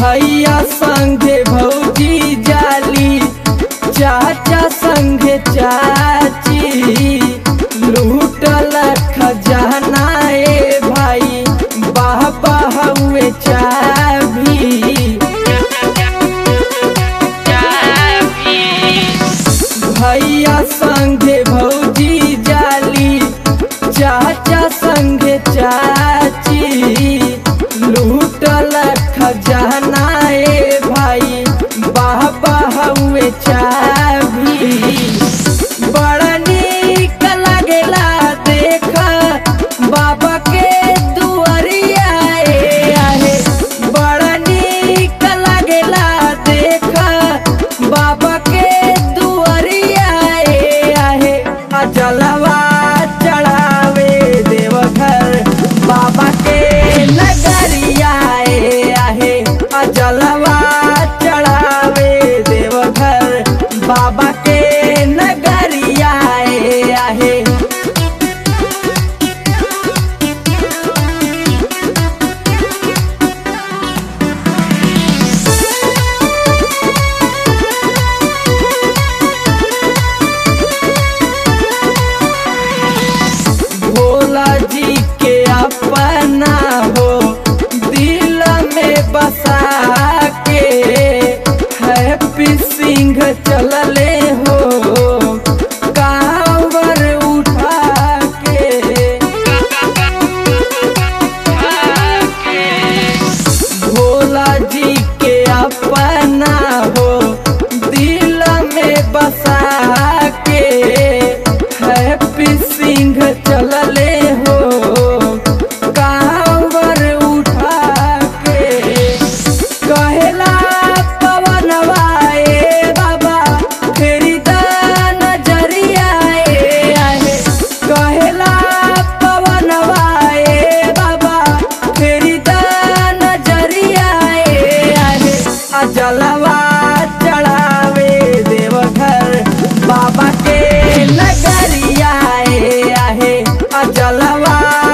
भैया संगे भौजी जाली चाचा संगे चाची लूटल खजाना ए भाई बाबा हुए चाबी भैया संगे भौजी जाली चाचा संगे चाची लूटल खजाना ए भाई बाबा हुए चाबी बड़ा नीक लगेला देख बाबा के दुआरिया ए आहे बड़ा नीक लगेला देख बाबा के दुआरिया ए आहे आ जलवा चढ़ावे देवघर बाबा के नगरिया ए आहे आ जलवा चढ़ावे देवघर बाबा के नगरिया ए आहे भोला जी के अपना हो दिल में बसा के हैप्पी सिंह चलले हो कांवर उठा के भोला जी के अपना हो दिल में बसा के हैप्पी सिंह चलले हो कांवर उठा के कहेला पवनवा ए बाबा फेरी दा नजरिया ए आहे कहेला पवनवा ए बाबा फेरी दा नजरिया ए आहे आ जलवा चढ़ावे देवघर बाबा के नगरिया ए आहे आ जलवा